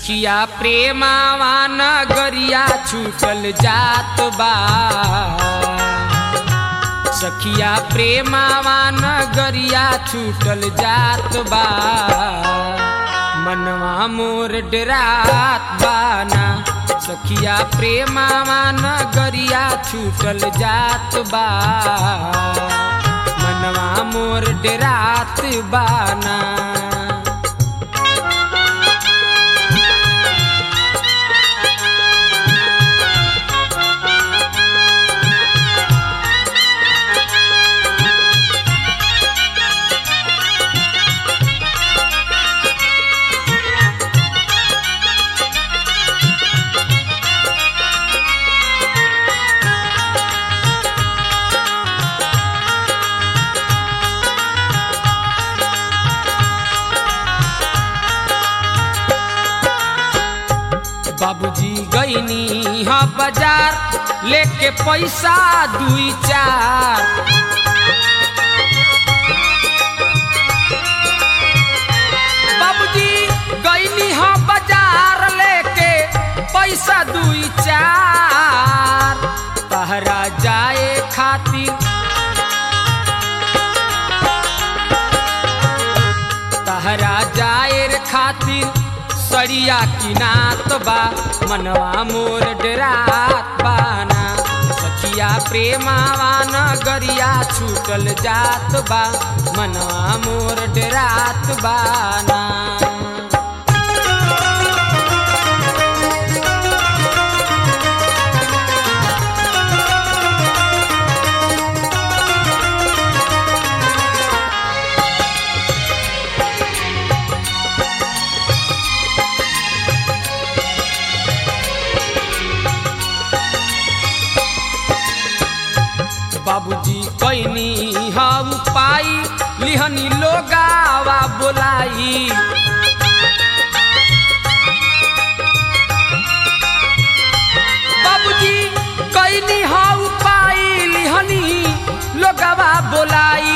सखिया प्रेमावा नगरिया छूटल जात बा सखिया प्रेमावा नगरिया छूटल जात बा मनवा मोर डरात बाना सखिया प्रेमावा नगरिया छूटल जात बा मनवा मोर डरात बाना बाबूजी गईनी हाँ बाजार लेके पैसा दुई चार बाबूजी गईनी हाँ बाजार लेके पैसा दुई चार तहरा जाए खातिर तहरा जाएर खातिर सड़िया किनात बा मनवा मोर डरात बाना सखिया प्रेमावा नगरिया छूटल जात बा मनवा मोर डरात बाना बाबूजी कैनी हम पाई लिहनी लोगावा बोलाई बाबूजी कैनी हम पाई लिहनी लोगावा बोलाई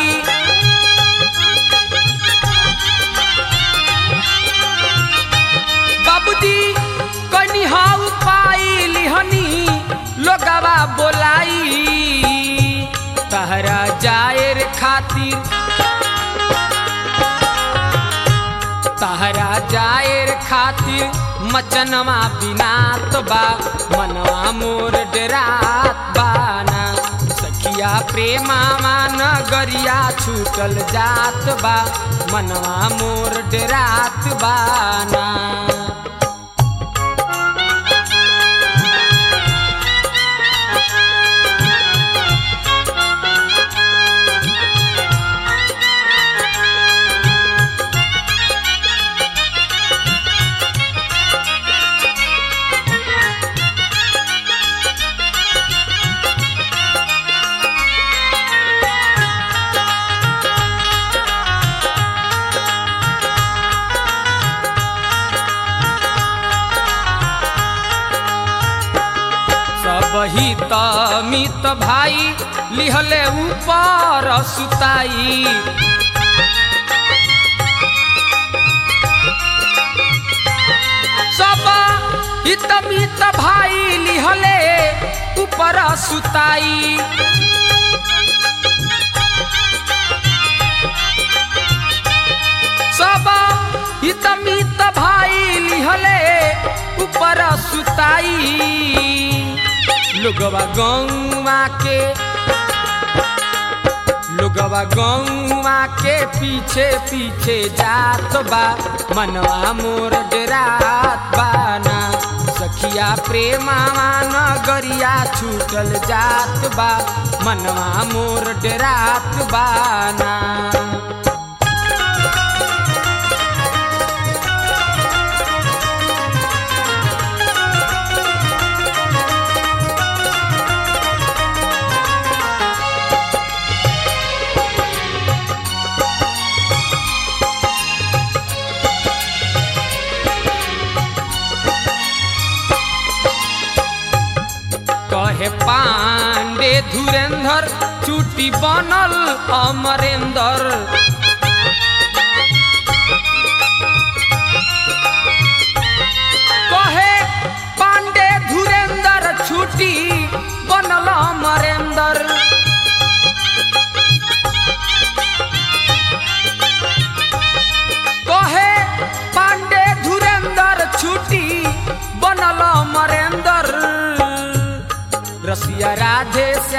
बाबूजी कैनी हम पाई लिहनी लोगावा बोलाई तहरा जाएर खातिर तहरा जाएर खातिर मचनवा बिनात बा मनवा मोर डरात बाना सखिया प्रेमावा नगरिया छूटल जात बा मनवा मोर डरात बाना सब ही मित भाई लिहले ऊपर सुताई सब हित मित भाई लिहले ऊपर सुताई सब हित मित भाई लिहले ऊपर सुताई लोगवा गौवा के लोगवा गौवा के पीछे पीछे जात बा मनवा मोर डरात बाना सखिया प्रेमावा नगरिया छूटल जात बा मनवा मोर डरात बाना कहे पांडे धुरेंद्र चुटी बनल अमरेंद्र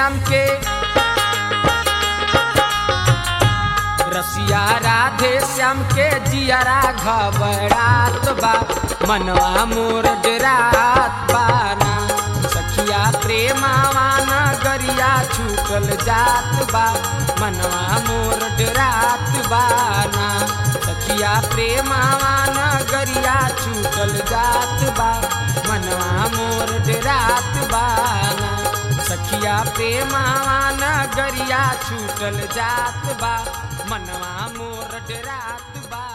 श्याम के रसिया राधे श्याम के जियरा घबरात बा मनवा मोर डरात बाना सखिया प्रेमावा नगरिया छूटल जात बा मनवा मोर डरात बाना सखिया प्रेमावा नगरिया छूटल जात बा मनवा मोर डरात बाना सखिया प्रेमावा नगरिया छूटल जात बा मनवा मोर डरात बा